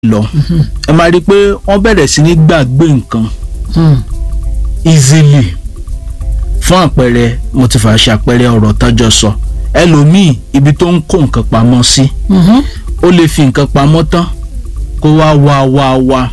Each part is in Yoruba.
lọ ẹ máa rí i pé wọ́n bẹ̀rẹ̀ sí ní gbàgbé nǹkan easily fún àpẹẹrẹ mo ti fà ṣàpẹẹrẹ ọ̀rọ̀ tọ́jọ́ sọ ẹlòmíì ibi tó ń kó nǹkan pamọ́ sí ó lè fi nǹkan pamọ́ tán kó wá wá wá wá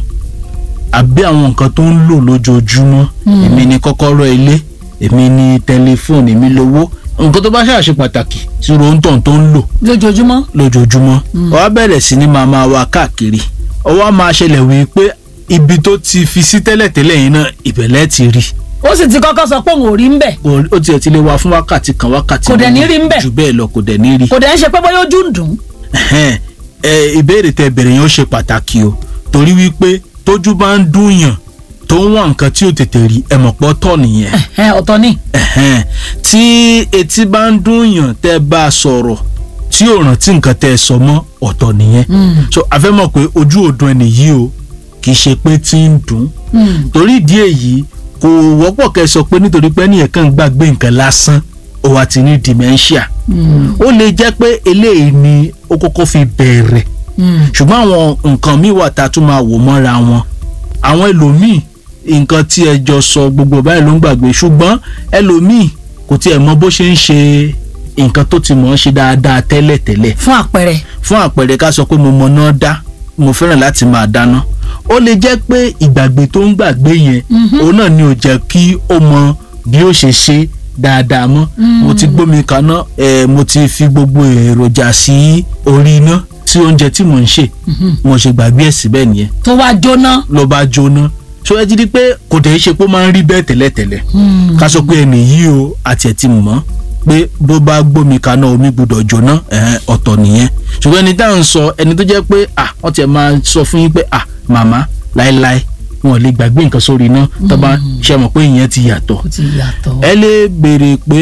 àbí àwọn nǹkan tó ń lò lójoojúmọ́ èmi ni kọ́kọ́rọ́ ilé èmi ni tẹlifóònù èmi lówó nǹkan tó bá ṣàṣe pàtàkì tí ròǹtàn tó ń lò lójoojúmọ́. lójoojúmọ́ ó wá bẹ̀rẹ̀ sí ni máa máa wá káàkiri ó wá máa ṣẹlẹ̀ wí pé ibi tó ti fi sí tẹ́lẹ̀tẹ́lẹ̀ yìí náà ìbẹ̀lẹ̀ ti rí ó sì ti kọ́kọ́ sọ pé òun ò rí ń bẹ̀ ó ó tiẹ̀ ti lè wá fún wákàtí kan wákàtí Kò dẹ̀ ní méjì, rí ń bẹ̀. jù bẹ́ẹ̀ lọ kò dẹ̀ ní rí kò dẹ̀ ń ṣe pé bóyá ojú ń dùn. Ẹhẹ́n, ẹ, ìbéèrè tẹ bẹ̀rẹ̀ yẹn ó ṣe pàtàkì o torí wípé tójú bá ń dùn yàn tó ń wá nǹkan tí ò tètè rí ẹ mọ̀ pọ́ tọ̀ nìyẹn Ẹ̀hẹ́n, ọ̀tọ̀ ni. Ẹhẹ́n, tí etí bá ń dùn yàn tẹ́ bá a sọ̀rọ̀ tí ò rántí nǹkan tẹ́ ẹ sọ mọ́ ọ̀tọ̀ nìyẹn so a fẹ́ mọ̀ pé ojú òdùn ẹni yìí o kì í ṣe pé tí ń dùn torí ìdí èyí kò wọ́pọ̀ kẹ́ ẹ sọ pé nítorí pé ẹnìyẹn kàn ń gbàgbé nǹkan lásán ó wá ti ní dementia ó lè jẹ́ pé eléyìí ni ó kọ́kọ́ fi bẹ̀rẹ̀ ṣùgbọ́n àwọn nǹkan míì wà tá a tún máa wò mọ́ra wọn àwọn ẹlòmíì nǹkan tí ẹ jọ sọ gbogbo báyìí ló ń gbàgbé ṣùgbọ́n ẹlòmíì kò tiẹ̀ mọ bó ṣe ń ṣe nǹkan tó ti mọ̀ ọ́n ṣe dáadáa tẹ́lẹ̀tẹ́lẹ̀ fún àpẹẹrẹ. fún àpẹẹrẹ ká sọ pé mo mọ náà dá mo fẹ́ràn láti máa dáná ó lè jẹ́ pé ìgbàgbé tó ń gbàgbé yẹn òun náà ni ò jẹ́ kí ó mọ bí ó ṣe ṣe dáadáa mọ́ mo ti gbómi kaná eh, mo ti fi gbogbo èròjà sí orí iná sí oúnjẹ tí mò ń ṣe mo ṣe gbàgbé ẹ̀ síbẹ̀ nìyẹn tó wá jóná. ló bá jóná so ẹ ti di pé kò tẹ̀ í ṣe pé ó máa ń rí bẹ́ẹ̀ tẹ́lẹ̀tẹ́lẹ̀ ká sọ pé ẹnì yìí o àti ẹ̀ ti mọ̀ pé bó bá gbómi kaná omi gbọ́dọ̀ jóná ẹ̀hẹ́n, ọ̀tọ̀ nìyẹn ṣùgbọ́n ẹni tá à ń sọ ẹni tó jẹ́ pé à wọ́n ti máa sọ fún yín pé à màmá láéláé wọn ò lè gbàgbé nǹkan sórí iná tó bá ṣe mọ̀ pé ìyẹn ti yàtọ̀ ó ti yàtọ̀. ẹ lè béèrè pé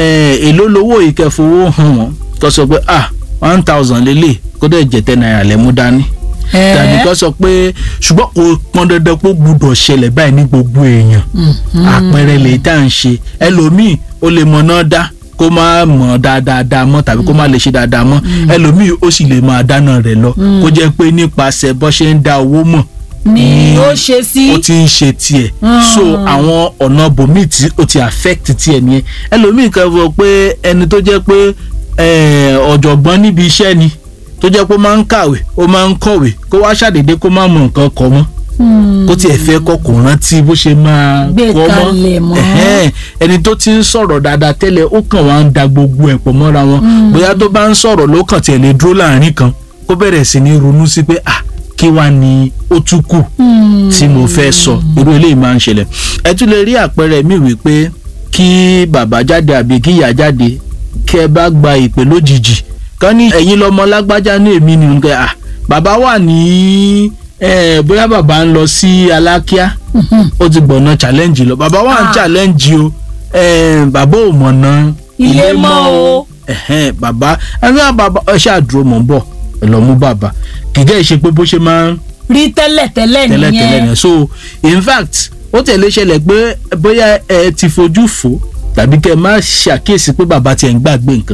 ẹ, èló lowó ìkẹfowó hàn wọ́n kó sọ pé à one thousand lélẹ̀ kó dẹ̀ jẹ́ ten naira lẹ́mú dání Ẹ̀ẹ́. tàbí kó sọ pé ṣùgbọ́n kò pọn dandan pé ó gbúdọ̀ ṣẹlẹ̀ báyìí ní gbogbo èèyàn àpẹẹrẹ lè tá à ń ṣe ẹlòmíì ó lè mọ náà dá kó má mọ̀ dáadáa mọ́ tàbí kó má lè ṣe dáadáa mọ́ ẹlòmíì ó sì lè máa dáná rẹ̀ lọ kó jẹ́ pé nípasẹ̀ bó ṣe ń dá owó mọ̀ ni ó ṣe sí. ó ti ń ṣe tiẹ̀ so àwọn ọ̀nà bòmíì tí ó ti affect tiẹ̀ nìyẹn ẹlòmíì kan fọ pé ẹni tó jẹ́ pé eh, ọ̀jọ̀gbọ́n níbi iṣẹ́ ni tó jẹ́ pé ó máa ń kàwé ó máa ń kọ̀wé kó wá ṣàdédé kó má mọ nǹkan kọ mọ́ kó tiẹ̀ fẹ́ kọ́ kò rántí bó ṣe máa Gbé kọ́ kalẹ̀ mọ́. Ẹ̀hẹ́n, ẹni tó ti ń sọ̀rọ̀ dáadáa tẹ́lẹ̀ ó kàn wá ń da gbogbo ẹ̀ pọ̀ mọ́ra wọn bóyá tó bá ń sọ̀rọ̀ ló kàn tiẹ̀ lè dúró láàrin kan kó bẹ̀rẹ̀ sí ní ronú sí pé ah kí wá ni ó tún kù tí mo fẹ́ sọ irú eléyìí máa ń ṣẹlẹ̀ ẹ tún lè rí àpẹẹrẹ mi wípé kí bàbá jáde àbí kí ìyá jáde kí ẹ bá gba ìpè lójijì kán ní ẹ̀yin lọ́mọ lágbájá ní èmi ni nǹkan à bàbá wà ní eh, bóyá bàbá ń lọ sí alákíá ó ti gbọ̀nà challenge lọ bàbá wà ń Ah. challenge o eh, bàbá ò mọ̀nà Ilé mọ́ o. ẹ̀hẹ́n, bàbá ẹ̀hẹ́n, bàbá ẹ ṣáà dúró mọ̀ ń bọ̀ ẹ lọ mú bàbá kìkẹ́ ìṣe pé bó ṣe máa ń rí tẹ́lẹ̀ tẹ́lẹ̀ tẹ́lẹ̀tẹ́lẹ̀ nìyẹn. yẹn so in fact ó tẹ̀lé ṣẹlẹ̀ pé bóyá ẹ ti fojú fò tàbí kẹ́ ẹ má ṣàkíyèsí pé bàbá tiẹ̀ ń gbàgbé nǹkan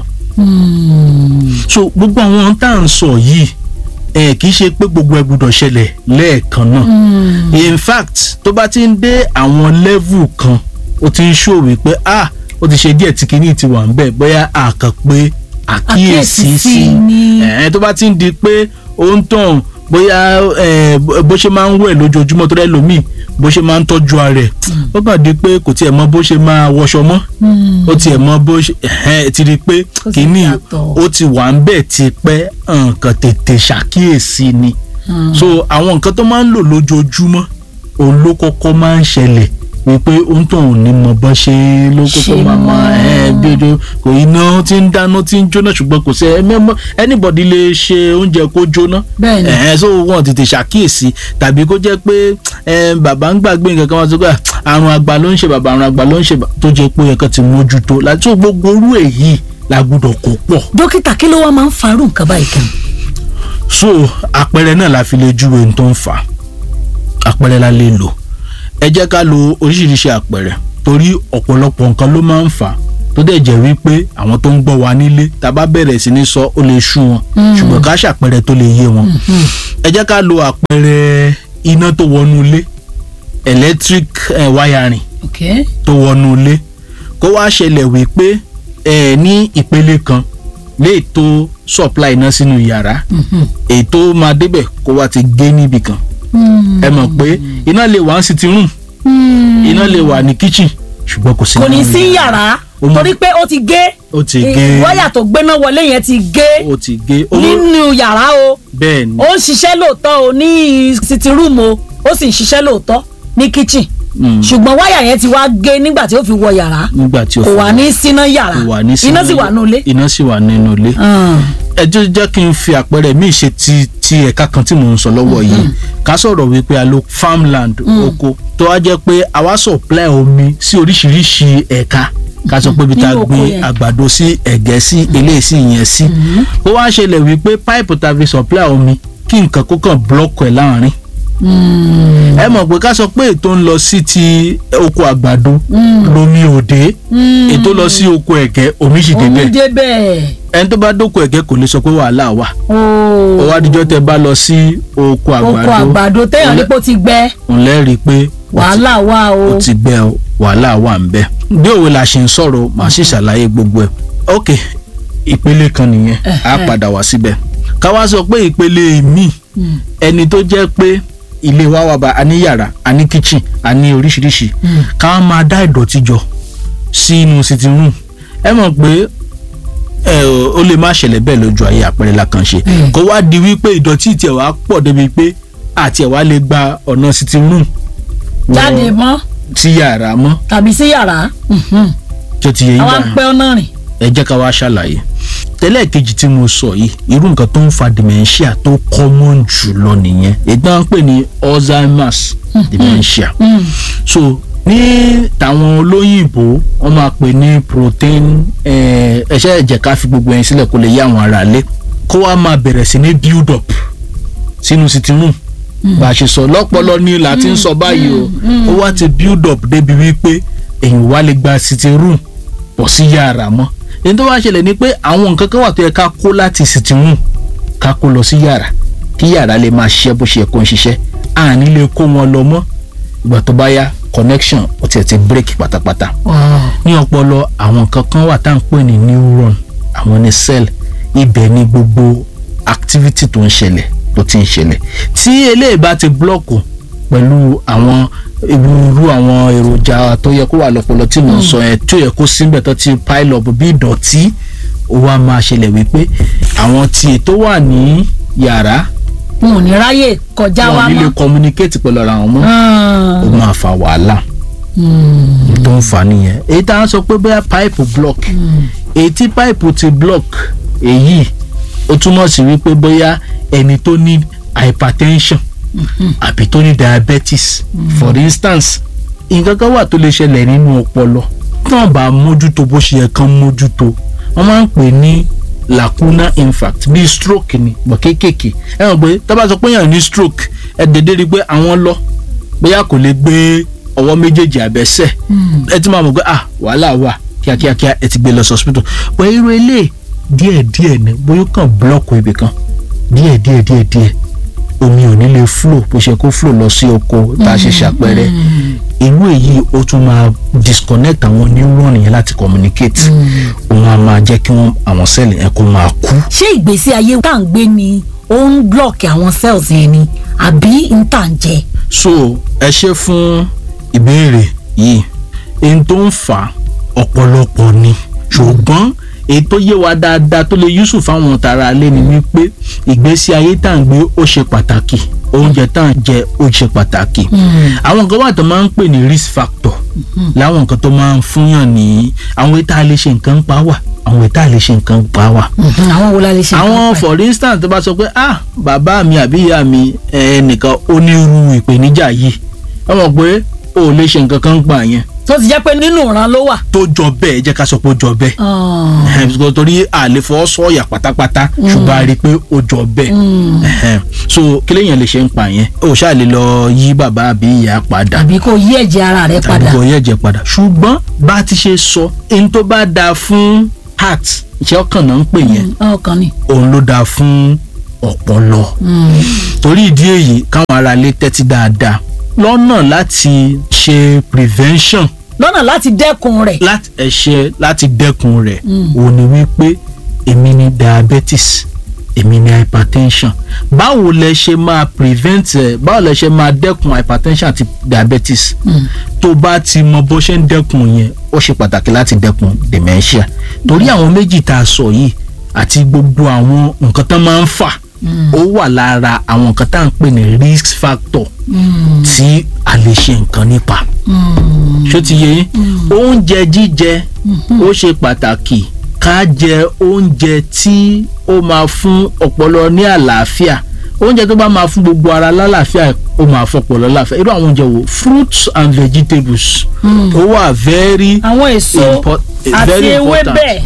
so gbogbo àwọn tá à ń sọ yìí ẹ kì í ṣe pé gbogbo ẹ gbọ́dọ̀ ṣẹlẹ̀ lẹ́ẹ̀kan náà in fact tó bá ti ń dé àwọn level kan ó ti ń ṣòwò pé ah ó ti ṣe díẹ̀ tí kinní ti wà ń bẹ̀ bóyá àkàn pé àkíyèsí Àkíyèsí sí sí ni. ẹ̀ tó bá ti ń di pé ó ń tàn bóyá ẹ, bó ṣe máa ń wẹ̀ lójoojúmọ́ tó rẹ́ lómi bó ṣe máa ń tọ́jú ara ẹ̀ ó kàn di pé kò tiẹ̀ mọ bó ṣe máa wọṣọ mọ́ ó tiẹ̀ mọ bó ṣe ẹ̀hẹ́n, ti di pé Ó ti kínní yàtọ̀. ó ti wà ń bẹ̀ ti pẹ́ nǹkan tètè ṣàkíyèsí ni so àwọn nǹkan tó máa ń lò lójoojúmọ́ òun ló kọ́kọ́ máa ń ṣẹlẹ̀ wípé ó ń tàn ò ní mọ bọ́ ṣe ló kọ́kọ́ Ṣe máa máa mọ́. ẹ̀ bí ojú kò iná tí ń dáná tí ń jóná ṣùgbọ́n kò sí ẹ- anybody lè ṣe oúnjẹ kó jóná Bẹ́ẹ̀ ni. ẹ̀hẹ́n so wọn tètè ṣàkíyèsí tàbí kó jẹ́ pé ẹ, bàbá ń gbàgbé nǹkan kan wọn sọ pé "Ah, àrùn àgbà ló ń ṣe bàbá àrùn àgbà ló ń ṣe bàbá", tó jẹ́ pé ẹ̀kan ti mójútó láti tó gbogbo orú èyí la gbọ́dọ̀ kó pọ̀ dókítà kí ló wá máa ń farú nǹkan báyìí kan. so àpẹẹrẹ náà la fi lè júwe ohun tó ń fà á àpẹẹrẹ la lè lò ẹ jẹ́ ká lo oríṣiríṣi àpẹẹrẹ torí ọ̀pọ̀lọpọ̀ nǹkan ló máa ń fà á tó dẹ̀ jẹ́ wípé àwọn tó ń gbọ́ wa nílé tá a bá bẹ̀rẹ̀ sí ní sọ ó lè sú wọn ṣùgbọ́n ká ṣàpẹẹrẹ tó lè yé wọn ẹ jẹ́ ká lo àpẹẹrẹ iná tó wọnú ilé electric eh, wiring ok tó wọnú ilé kó wá ṣẹlẹ̀ wípé ẹ ní ìpele kan lè tó supply iná sínú yàrá ètò máa débẹ̀ kó wá ti gé níbì kan ẹ mọ̀ pé iná lè wà ní sitting room iná lè wà ní kitchen ṣùgbọ́n kò sí kò ní nínú sí yàrá. yàrá Ó mọ- torí pé ó ti gé ó ti eh, gé wáyà tó gbéná wọlé yẹn ti gé ó ti gé ó nínú yàrá o bẹ́ẹ̀ ni ó ń ṣiṣẹ́ lóòótọ́ o ní sitting room o ó sì ń ṣiṣẹ́ lóòótọ́ ní kitchen Mm. ṣùgbọ́n wáyà yẹn ti wá gé nígbà tí ó fi wọ yàrá nígbà tí ó kò fi wà ní síná yàrá kò wà ní iná sínú- sì wà nínú ilé. iná sì wà nínú ilé ẹ jẹ́ jẹ́ kí n fi àpẹẹrẹ míì ṣe ti ti ẹ̀ka kan tí mò ń sọ lọ́wọ́ yìí ká sọ̀rọ̀ wípé a lo farmland oko tó wá jẹ́ pé a wá supply omi sí oríṣiríṣi ẹ̀ka ká sọ pé ibi tá a Nínú oko gbin yẹn. àgbàdo sí ẹ̀gẹ́ sí eléyìí sí ìyẹn sí ó wá ṣẹlẹ̀ wípé pipe tá a fi supply omi kí nǹkan kó kàn block ẹ̀ láàrin ẹ mọ̀ pé ká sọ pé ètò ń lọ sí ti oko àgbàdo lomi òde ètò lọ sí oko ẹ̀gẹ́ omi sì omi débẹ̀ débẹ̀ ẹni tó bá dóko ẹ̀gẹ́ kò lè sọ pé wàhálà wà ó ó wá díjọ́ tẹ bá lọ sí oko oko àgbàdo àgbàdo téèyàn nípò ti gbẹ òun lẹ́rìí pé wàhálà wà o ó ti gbẹ o, wàhálà wà ń bẹ. bí òwe la ṣe ń sọ̀rọ̀ màá sì ṣàlàyé gbogbo ẹ̀. ok ìpele kan nìyẹn á padà wá síbẹ̀. ká wá sọ pé ìpele míì ẹni tó jẹ́ pé ilé wa wà bá a ní yàrá a ní kitchen a ní oríṣiríṣi ká wá máa dá ìdọ̀tí jọ sínú sitting room ẹ mọ̀ pé ẹ ó lè má ṣẹlẹ̀ bẹ́ẹ̀ lójú ayé àpẹẹrẹ la kàn ṣe Mm. kó wá di wípé ìdọ̀tí tiẹ̀ wá pọ̀ débi pé àti ẹ̀ wá lè gba ọ̀nà sitting room wọ jáde mọ́ sí yàrá mọ́ tàbí sí yàrá mhm. tó ti yẹ yín àwa ń báyìí pẹ́ ọ̀nà rìn ẹ jẹ́ ká wá ṣàlàyé tẹ́lẹ̀ kejì tí mo sọ yìí irú nǹkan tó ń fa dementia tó common jù lọ nìyẹn ìgbà ń pè ní Alzheimer's dementia so ní tàwọn olóyìnbó wọ́n máa pè ní protein eh, ẹ̀ṣẹ́ ẹ̀jẹ̀ ká fi gbogbo ẹ̀yìn sílẹ̀ kó lè yé àwọn ará lé kó wá máa bẹ̀rẹ̀ sí ní build up sínú sitting room bá a ṣe sọ lọ́pọlọ ní la ti ń sọ báyìí o ó wá ti build up débi wípé èyàn wá lè gba sitting room pọ̀ sí yàrá mọ́ èyí tó wá ṣẹlẹ̀ ni pé àwọn nǹkan kan wà tó yẹ ká kó láti sitting room ká kó lọ sí yàrá kí yàrá lè máa ṣiṣẹ́ bó ṣe yẹ kó ń ṣiṣẹ́ àní lè kó wọn lọ mọ́ ìgbà tó bá yá connection ó tiẹ̀ ti break pátápátá ní ọpọlọ àwọn nǹkan kan wà tá à ń pè ní neuron àwọn ní cell ibẹ̀ ni gbogbo activity tó ń ṣẹlẹ̀ tó ti ń ṣẹlẹ̀ tí eléyìí bá ti blọ́ọ̀kù pẹ̀lú àwọn irú àwọn èròjà tó yẹ kó wà lọ́pọlọ tí mò ń sọ yẹn tí ó yẹ kó síbẹ̀ tó ti pile up bí ìdọ̀tí ó wá máa ṣẹlẹ̀ wípé àwọn tí ètò wà ní yàrá n ò ní ráyè kọjá wa wọn nílé mọ́ communicate pẹ̀lú ara wọn mọ́ Ah. ó máa fa wàhálà tó ń fa nìyẹn èyí tá a sọ pé bóyá pipe block èyí tí pipe ti block èyí ó túmọ̀ sí wípé bóyá ẹni tó ní hypertension àbí tó ní diabetes for instance nǹkan kan wà tó lè ṣẹlẹ̀ nínú ọpọlọ tán bá mójútó bó ṣe yẹ kán mójútó wọ́n máa ń pè ní lacuna infarct bíi stroke ni bọ̀ kéékèèké ẹ mọ̀ pé tá bá sọ pé èèyàn ní stroke ẹ dédé rí i pé àwọn lọ bóyá kò lè gbé ọwọ́ méjèèjì àbẹ́sẹ̀ ẹ ti máa mọ̀ pé ah wàhálà wà kíákíákíá ẹ ti gbé lọ sí hospital bọ́ irú ilé díẹ̀díẹ̀ ni bóyá ó kàn blọ́ọ̀kù ibì kan díẹ̀díẹ̀ díẹ̀díẹ̀ omi ò ní lè flow bó ṣe kó flow lọ sí oko tá a ṣe ṣàpẹẹrẹ irú èyí ó tún máa disconnect àwọn neuron yẹn láti communicate òun á máa jẹ́ kí wọ́n àwọn sẹ́ẹ̀lì yẹn kó máa kú. ṣé ìgbésí ayé tá à ń gbé ni ó ń blọọkì àwọn cells yẹn ni àbí n tà ń jẹ. so ẹ ṣe fún ìbéèrè yìí ohun tó ń fà ọ̀pọ̀lọpọ̀ ni ṣùgbọ́n èyí tó yé wa dáadáa tó lè yusuf fáwọn tara alẹ́ ni wípé ìgbésí ayé tá à ń gbé ó ṣe pàtàkì oúnjẹ tá à ń jẹ ó ṣe pàtàkì àwọn nǹkan wà tó máa ń pè ní risk factor láwọn nǹkan tó máa ń fúnyàn ní àwọn ètò àlè ṣe nǹkan pa wà àwọn ètò àlè ṣe nǹkan pa wà àwọn wo la lè ṣe. àwọn nǹkan pa ẹ̀? for instance tó bá sọ pé ah bàbá mi àbí ìyá mi ẹnìkan ó ní irú ìpèníjà yìí wọ́n mọ̀ pé o ò lè ṣe nǹkan kan gbà yẹn tó ti jẹ́ pé nínú ìran ló wà. tó jọ bẹ́ẹ̀ jẹ́ ká sọ pé ó jọ bẹ́ẹ̀ Ah. Ẹhẹn, because torí àlè fọwọ́ sọ̀yà pátápátá ṣùgbọ́n a rí i pé ó jọ bẹ́ẹ̀ Ẹhẹn. so kí lèèyàn lè ṣe ń pa yẹn o ṣáà lè lọ yí bàbá àbí ìyá padà àbí kò yí ẹ̀jẹ̀ ara rẹ̀ tàbí padà. kò yẹ jẹ padà ṣùgbọ́n bá a ti ṣe sọ ẹni tó bá dáa fún heart iṣẹ́ ọkàn náà ń pè yẹn ọkàn ni. òun ló dáa fún ọpọlọ torí ìdí èyí káwọn aráalé tẹ́tí dáadáa lọ́nà láti ṣe prevention lọ́nà láti dẹ́kun rẹ̀ láti ẹ̀ṣẹ̀ láti dẹ́kun rẹ̀ òun ni wípé èmi ní diabetes èmi ní hypertension báwo lẹ ṣe máa prevent ẹ báwo lẹ ṣe máa dẹ́kun hypertension àti diabetes tó bá ti mọ bó ṣe ń dẹ́kun yẹn ó ṣe pàtàkì láti dẹ́kun dementia torí àwọn méjì tá a sọ yìí àti gbogbo àwọn nǹkan tán máa ń fà ó wà lára àwọn nǹkan tá à ń pè ní risk factor tí a lè ṣe nǹkan nípa ṣó ti yé yín oúnjẹ jíjẹ ó ṣe pàtàkì ká jẹ oúnjẹ tí ó máa fún ọpọlọ ní àlàáfíà oúnjẹ tó bá máa fún gbogbo ara lálàáfíà ó máa fọpọlọ láàfíà irú àwọn oúnjẹ wo fruits and vegetables ó wà very àwọn èso impor- àti very important. ewébẹ̀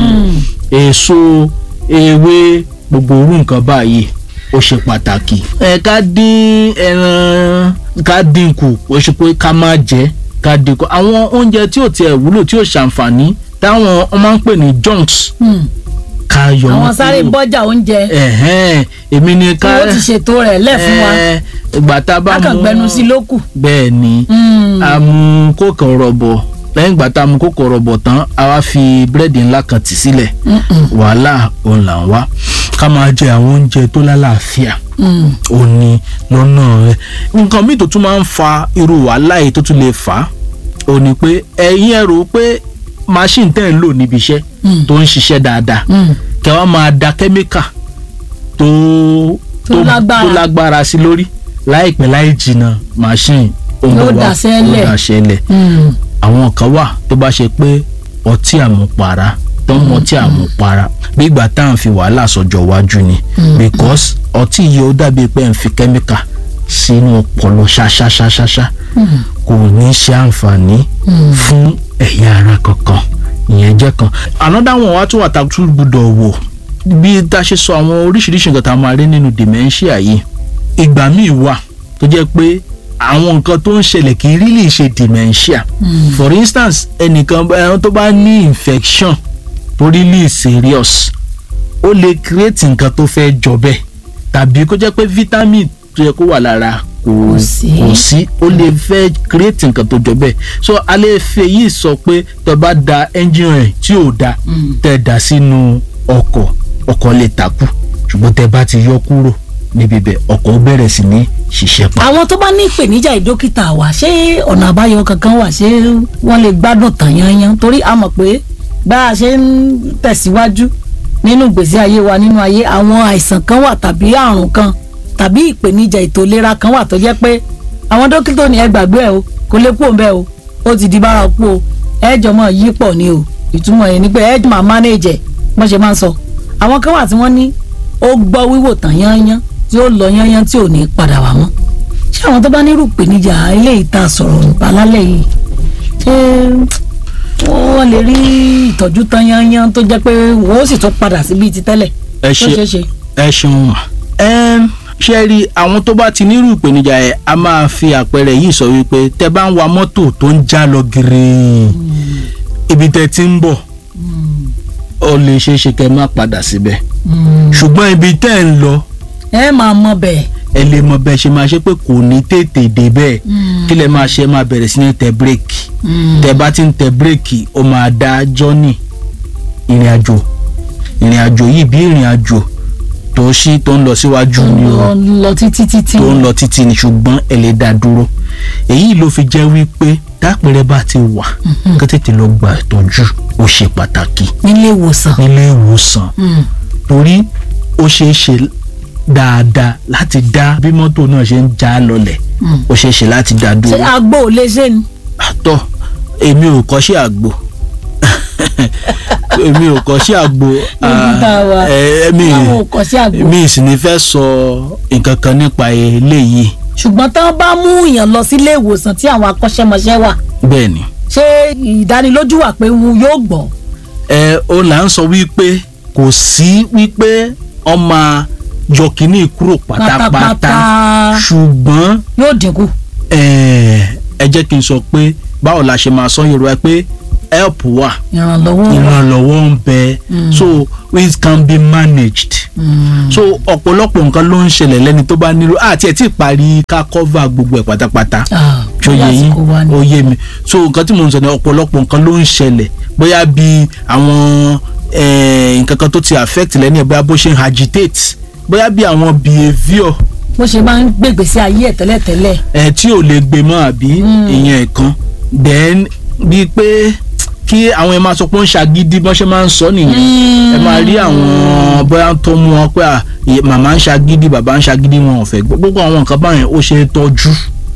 èso ewé gbogbo orú nǹkan báyìí ó ṣe pàtàkì. ẹ ká dín ẹran ká dín kù ó ṣe pé ká má jẹ ká dín kù àwọn oúnjẹ tí ò tiẹ̀ wúlò tí ò ṣàǹfààní táwọn wọ́n máa ń pè ní junks ká yọ àwọn wọn sáré kúrò. bọ́jà oúnjẹ ẹ̀hẹ́n èmi ni tí ká wọ́n ti ṣètò rẹ̀ lẹ̀ fún wa ẹ̀, ìgbà tá a bá kákan mú gbẹnu sí lókù. bẹ́ẹ̀ ni a mú kókò rọ̀bọ̀ lẹ́yìn ìgbà tá a mú kókò rọ̀bọ̀ tán a wá fi búrẹ́dì ńlá kan tì sílẹ̀ wàhálà òun là ń wá ká máa jẹ àwọn oúnjẹ tó lálàáfíà òun ni lọ́nà rẹ̀ nǹkan míì tó tún máa ń fa irú wàhálà yìí tó tún lè fà á òun ni pé ẹ̀yin ẹ̀ rò pé machine tẹ́ ń lò níbi iṣẹ́ tó ń ṣiṣẹ́ dáadáa kẹ́ wá máa da kẹ́míkà tó Tó lágbára. tó lágbára sí lórí láìpẹ́ láì jìnnà machine ó ń Yóò bọ̀ wá, daṣẹ́lẹ̀. ó daṣẹ́lẹ̀ àwọn kan wà tó bá ṣe pé ọtí àmupara tó ń mọ ọtí àmupara bí ìgbà tá à ń fi wàhálà sọjọ́ iwájú ni because ọtí yìí ó dàbí pé ń fi kẹ́míkà sínú ọpọlọ ṣáṣáṣáṣáṣá kò ní ṣe àǹfààní fún ẹ̀yà ara kankan ìyẹn jẹ́ kan another one wá tún wà tá a tún gbúdọ̀ wò bí tá a ṣe sọ àwọn oríṣiríṣi nǹkan tá a máa rí nínú dementia yìí ìgbà míì wà tó jẹ́ pé àwọn nǹkan tó ń ṣẹlẹ̀ kì í really ṣe dementia for instance ẹnìkan ẹran tó bá ní infection tó really serious ó lè create nǹkan tó fẹ́ jọ bẹ́ẹ̀ tàbí kó jẹ́ pé vitamin tó yẹ kó wà lára kò Kò sí. kò sí ó lè fẹ́ create nǹkan tó jọ bẹ́ẹ̀ so a lè fẹ́ yìí sọ pé tẹ́ bá da engine oil tí ò da tẹ́ dà sínú ọkọ̀ ọkọ̀ lè takú ṣùgbọ́n tẹ́ bá ti yọ kúrò níbi bẹ́ẹ̀ ọkọ̀ ó bẹ̀rẹ̀ sí ní ṣiṣẹ́ pa. àwọn tó bá ní ìpèníjà ìdókítà wa ṣé ọ̀nà àbáyọ kankan wà ṣé wọ́n lè gbádùn tàn yanyan torí a mọ̀ pé bá a ṣe ń tẹ̀síwájú nínú ìgbésí ayé wa nínú ayé àwọn àìsàn kan wà tàbí àrùn kan tàbí ìpèníjà ètò ìlera kan wà tó jẹ́ pé àwọn dókítà ní ẹ gbàgbé ẹ o kò lè kú òǹbẹ o ó ti di bárakú o ẹ jọ mọ yí pọ̀ ni o ìtumọ̀ yẹn ni pé ẹ jọ máa manage ẹ wọ́n ṣe máa ń sọ àwọn kan wà tí wọ́n ní ó gbọ́ wíwò tàn yanyan tí ó lọ yanyan tí ò ní padà wá mọ́ ṣé àwọn tó bá nírú ìpèníjà eléyìí tá a sọ̀rọ̀ nípa lálẹ́ yìí ṣé wọ́n lè rí ìtọ́jú tán yanyan tó jẹ́ pé wọ́n ó sì tún padà sí bíi ti tẹ́lẹ̀ ẹ tó ṣe ṣeé ṣe. ẹ ṣeun mà. ẹm ṣe rí àwọn tó bá ti nírú ìpèníjà ẹ a máa fi àpẹẹrẹ yìí sọ wípé tẹ bá ń wa mọ́tò tó ń já lọ gírí ibi tẹ ti ń bọ̀ ó lè ṣeé ṣe kẹ́ má padà síbẹ̀ ṣùgbọ́n ibi tẹ́ ń lọ ẹ máa mọ bẹ́ẹ̀ ẹ lè mọ bẹ́ẹ̀ ṣe máa ṣe pé kò ní tètè dé bẹ́ẹ̀ kí lẹ máa ṣe máa bẹ̀rẹ̀ sí ní tẹ bírèkì tẹ bá ti ń tẹ bírèkì ó máa dá jọ́nì ìrìn àjò ìrìn àjò yìí bí ìrìn àjò tó ṣí tó ń lọ síwájú ni o lọ lọ títí títí tó ń lọ títí ni ṣùgbọ́n ẹ lè dá dúró èyí ló fi jẹ́ wípé tápẹ̀rẹ̀ bá ti wà kí tètè lọ gba ìtọ́jú ó ṣe pàtàkì nílé ìwòsàn. nílé ìwòsàn torí ó ṣeé ṣe dáadáa láti dá bí mọ́tò náà ṣe ń já lọlẹ̀ ó ṣeé ṣe láti dá ṣé dúró agbo ò lè ṣe ni. àtọ èmi ò kọ́ṣẹ́ àgbo èmi ò kọ́ṣẹ́ àgbo Dókítà wa, ẹ mi àwọn ò kọ́ sí àgbo. mi sì ní fẹ́ sọ nǹkan kan nípa eléyìí ṣùgbọ́n tán bá mú èèyàn lọ sílé ìwòsàn tí àwọn akọ́ṣẹ́mọṣẹ́ wà bẹ́ẹ̀ ni ṣé ìdánilójú wà pé wọn yóò gbọ́. ẹ ó là ń sọ wípé kò sí wípé ọmọ yọ kínní kúrò pátápátá Pátápátá. ṣùgbọ́n yóò dínkù. ẹ ẹ jẹ́ kí n sọ pé báwo la ṣe máa sọ Yorùbá pé help wà ìrànlọ́wọ́ wà. ìrànlọ́wọ́ ń bẹ so it can be managed so ọ̀pọ̀lọpọ̀ nǹkan ló ń ṣẹlẹ̀ lẹ́ni tó bá nílò àti ẹ̀ tí ì parí ká cover gbogbo ẹ̀ pátápátá Ah, ṣó yé yín lásìkò wa ni. ó yé mi so nǹkan tí mo ń sọ ni ọ̀pọ̀lọpọ̀ nǹkan ló ń ṣẹlẹ̀ bóyá bí àwọn eh, nǹkan kan tó ti affect lẹ́ni ẹ̀ bóyá bó ṣe ń agitate bóyá bí àwọn behaviour bó ṣe máa ń gbègbè sí ayé ẹ̀ tẹ́lẹ̀tẹ́lẹ̀ ẹ tí ò lè gbé mọ́ àbí ìyẹn kan then bíi pé kí àwọn ẹ máa sọ pé ó ń ṣàgídí bọ́n ṣe máa ń sọ nìyẹn ẹ máa rí àwọn bóyá tó mú wọn pé à, ì- màmá ń ṣàgídí bàbá ń ṣàgídí wọn ò fẹ́ gbọ́ gbogbo àwọn nǹkan báyẹn ó ṣe é tọ́jú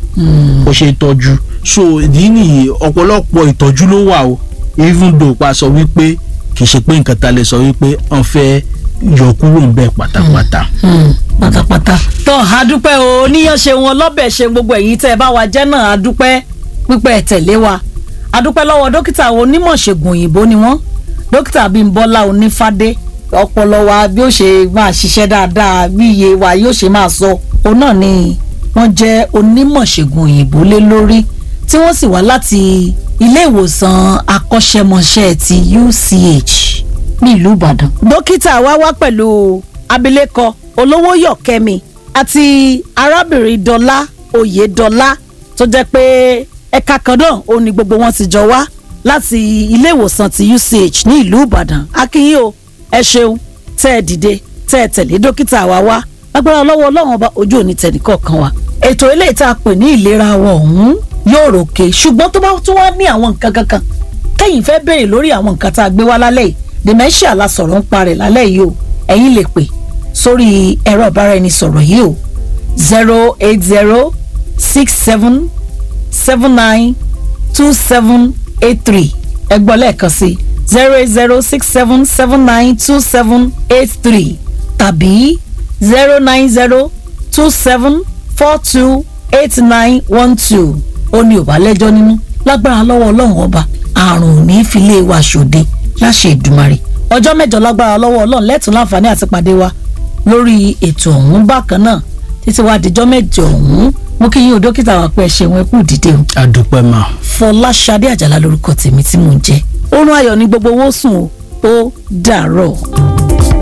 ó ṣe é tọ́jú so ìdí nìyí ọ̀pọ̀lọpọ̀ ìtọ́jú ló wà o even though pa sọ wípé kì í ṣe pé nǹkan ta lè sọ wípé wọ́n fẹ́ yọ kúrò ń bẹ̀ pátápátá. Hmm, pátápátá. tó àdúpẹ́ o níyàn ṣe wọn lọ́bẹ̀ ṣe gbogbo ẹ̀yìn tẹ́ ẹ bá wa jẹ́ náà àdúpẹ́ pípẹ́ ẹ̀ tẹ̀lé wa àdúpẹ́ lọ́wọ́ dókítà onímọ̀ ṣègùn òyìnbó ni wọ́n dókítà Bímbọ́lá Onífádé ọpọlọ wa bí ó ṣe máa ṣiṣẹ́ dáadáa bí iye wa yóò ṣe máa sọ òun náà ni wọ́n jẹ́ onímọ̀ ṣègùn òyìnbó lé lórí tí wọ́n sì wá láti ilé ìwòsàn akọ́ṣẹ́mọṣẹ́ ti UCH nílùú Ìbàdàn. dókítà wa wá pẹ̀lú abilékọ olówóyọ̀ kẹ́mi àti arábìnrin dọ́là oyèdọ́là tó jẹ́ pé ẹ̀ka kan náà ó ní gbogbo wọn ti jọ wá láti ilé ìwòsàn ti UCH ní ìlú Ìbàdàn akínyìn o ẹ ṣeun tẹ́ ẹ dìde tẹ́ ẹ tẹ̀lé dókítà wa wá lágbára lọ́wọ́ ọlọ́run ọba ojú òní tẹ̀nìkọ̀ọ̀kan wa ètò eléyìí tá a pè ní ìlera wa ọ̀hún yóò ròkè ṣùgbọ́n tó bá tún wá ní àwọn nǹkan kankan kẹ́yìn fẹ́ béèrè lórí àwọn nǹkan tá a gbé wá lálẹ́ yìí dementia la sọ̀rọ̀ ń parẹ̀ lálẹ́ yìí o ẹ̀yin lè pè sórí ẹ̀rọ ìbáraẹnisọ̀rọ̀ yìí o zero eight zero six seven seven nine two seven eight three ẹ gbọ́ lẹ́ẹ̀kan sí zero eight zero six seven seven nine two seven eight three tàbí zero nine zero two seven four two eight nine one two ó ní òbá lẹ́jọ́ nínú lágbára lọ́wọ́ ọlọ́run ọba àrùn ò ní fi lé wa ṣòde láṣẹ ìdùmarè ọjọ́ mẹ́jọ lágbára lọ́wọ́ ọlọ́run lẹ́tùn láǹfààní àti pàdé wa lórí ètò ọ̀hún bákan náà títí wá dijọ́ mẹ́jọ ọ̀hún mo kí yín o dókítà wa pé ẹ ṣeun ẹ kú dìde o adúpẹ́ máa. fọláṣadé àjàlá lórúkọ tèmi tí mò ń jẹ́ oorun ayọ̀ ní gbogbo owó sùn o ó dàárọ̀.